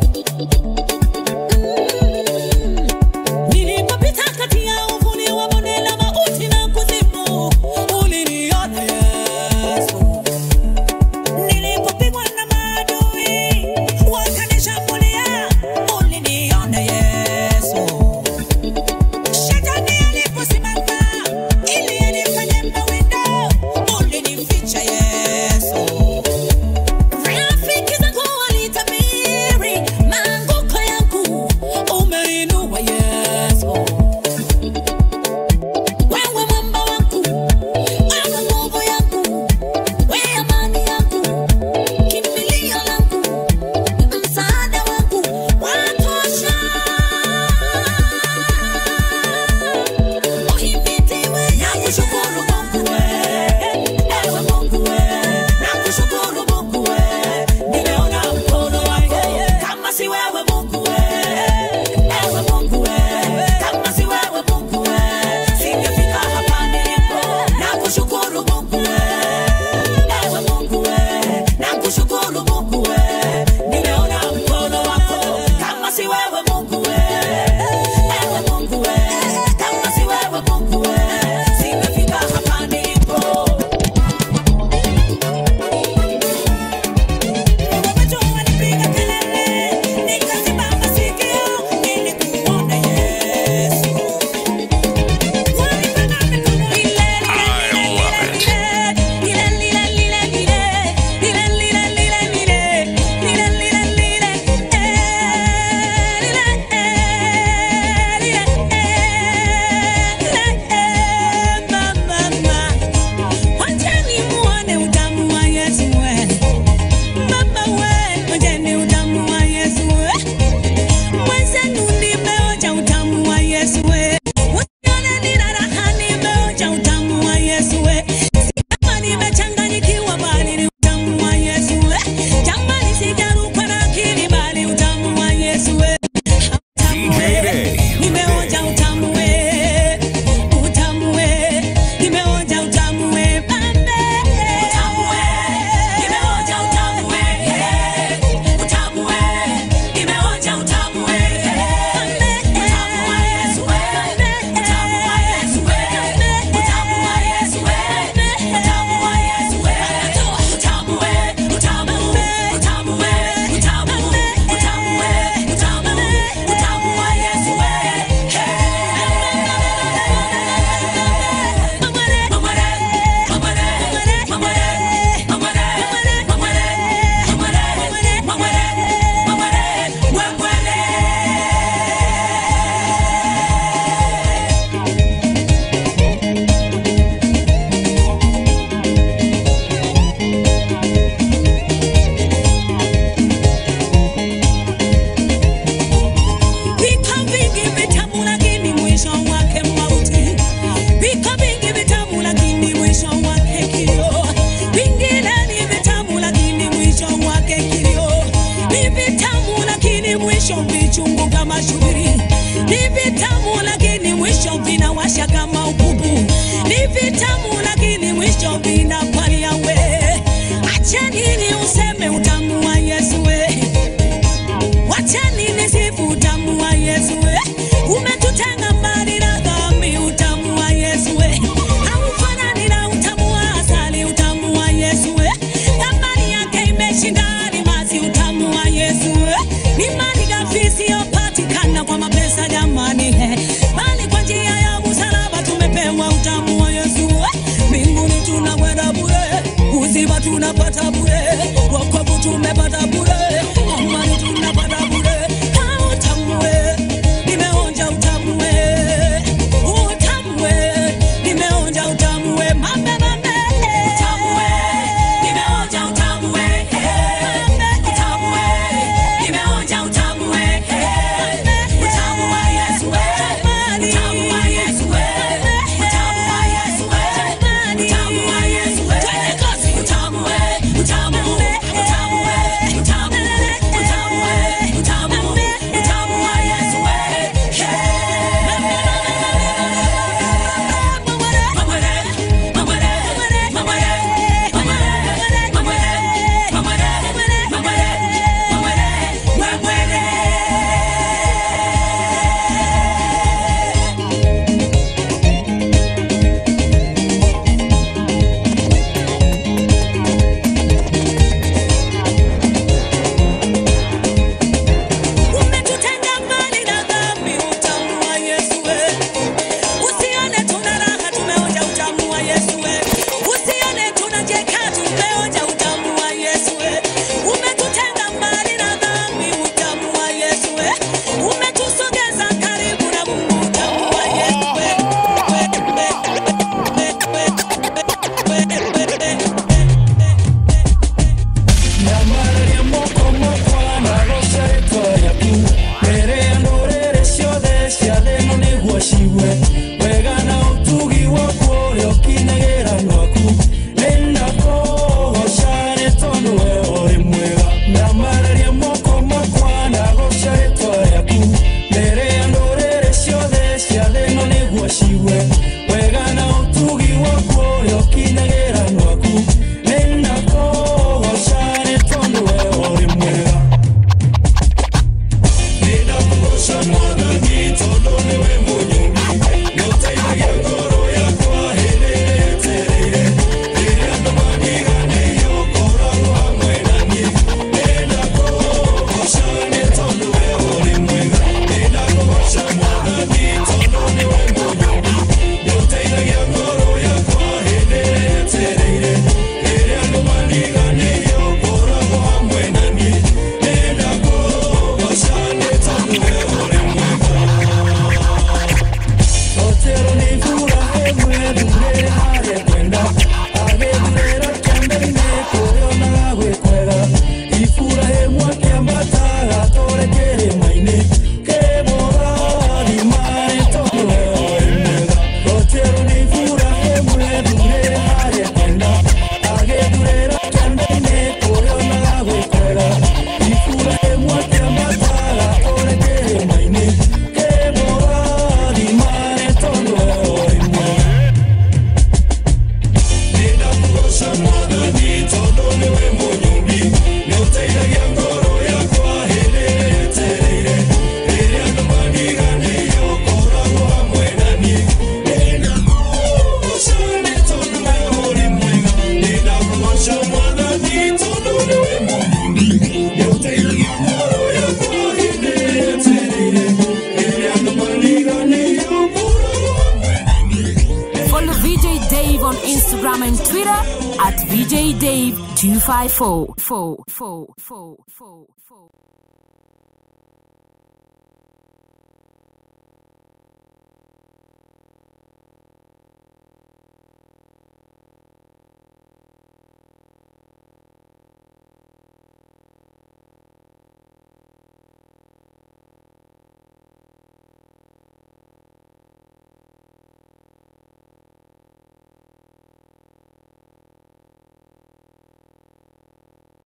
Nilipopita kati ya uvuni wa bonde la mauti na kuzimu, uliniona Yesu. Nilipopigwa na maadui wakanishambulia, uliniona Yesu. Shetani aliposimama ili anifanye mawindo, ulinificha Yesu. Rafiki zangu walitabiri maanguko yangu, umeinua Yesu. Wewe mwamba wangu, wewe nguvu yangu, wewe amani yangu, kimbilio langu, msaada wangu, watosha. Uhimidiwe nakushukuru Mungu we, ewe Mungu we, nakushukuru Mungu we, nimeona mkono wako, kama si wewe Mungu we, ewe Mungu we, kama si wewe Mungu we, singefika hapa nilipo, nakushukuru Mungu we, ewe Mungu we, nakushukuru Mungu we, nimeona mkono wako, kama si wewe Mungu we, ewe Mungu we, kama si wewe Mungu we, singefika hapa mwisho vinawasha kama ukubu ni vitamu lakini mwisho vinapalia we acha nini useme utamu wa yesu we wacha nini sifu utamu wa yesu we umetutenga mbali na dhambi utamu wa yesu we haufanani na utamu wa asali utamu wa yesu we thamani yake imeshinda alimasi utamu wa yesu we ni mali ghafi isiyopatikana kwa mapesa jamani he bali kwa njia ya msalaba tumepewa utamu wa yesu we mbinguni tunakwenda bure uzima tunapata bure wokovu tumepata bure amani tunapata bure Ha, utamu we nimeonja utamu we utamu we nimeonja utamu we mambe mambe utamu we nimeonja utamu we utamu we nimeonja utamu we utamu wa Yesu we utamu wa Yesu we utamu wa Yesu we utamu wa Yesu we twende kazi utamu we utamu utamu we utamu utamu we utamu utamu wa Yesu we umetutenga mbali na dhambi utamu wa Yesu we usione tuna raha tumeonja utamu wa Yesu we usione tunacheka tumeonja utamu wa Yesu we umetutenga mbali na dhambi utamu wa Yesu we umetusogeza karibu na Mungu utamu wa Yesu we Nyamararia moko makwa na roca rĩtwa rĩaku mbere ya ndũrĩrĩ ciothe cia thĩ ĩno nĩguo cigue wega na ũtugi waku ũrĩa ũkinagĩra nwaku nĩndakũgoca nĩ tondũ we ũrĩ mwega nyamararia moko makwa na goca rĩtwa rĩaku mbere ya ndũrĩrĩ ciothe cia thĩ ĩno nĩguo cigue wega na ũtugi waku ũrĩa ũkinagĩra nwaku nĩndakũgoca nĩ tondũ we ũrĩ mwega nĩndakũgoca mwathani tondũ nĩwe mũnyũmbi nĩũteithagia ngoro yakwa hĩndĩ ĩrĩa ĩtereire rĩrĩa andũ maniganĩirio ũkoragwo hamwe naniĩ nĩndakũgoca nĩ tondũ we ũrĩ mwega nĩndakũgoca mwathani tondũ nĩwe mũnyũmbi nĩũteithagia ngoro yakwa hĩndĩ ĩrĩa ĩtereire rĩrĩa andũ maniganĩirio ũkoragwo hamwe naniĩ nĩndakũgoca nĩ tondũ we ũrĩ Otero ni furaha ĩmwe thurĩre harĩa kwenda agĩthurĩra kĩambere-inĩ kũrĩonaga gwĩ kwega ibura ĩmwe kĩambataga tũrĩ kĩrĩma-inĩ kĩmũrathima nĩ tondũ we ũrĩ mwega Otero ni furaha ĩmwe thurĩre harĩa kwenda agĩthurĩra kĩambere-inĩ kũrĩonaga gwĩ kwega ibura ĩmwe kĩambataga tũrĩ kĩrĩma-inĩ kĩmũrathima nĩ tondũ we ũrĩ mwega nĩndakũgoca mwathani tondũ nĩwe mũnyũmbi nĩũteithagia ngoro yakwa hĩndĩ ĩrĩa ĩtereire rĩrĩa andũ maniganĩirio ũkoragwo hamwe naniĩ nĩndakũgoca nĩ tondũ we ũrĩ mwega nĩndakũgoca mwathani tondũ nĩwe mũnyũmbi nĩũteithagia ngoro yakwa hĩndĩ ĩrĩa ĩtereire rĩrĩa andũ maniganĩirio ũkoragwo hamwe Follow VJ Dave on Instagram and Twitter at VJ Dave 254.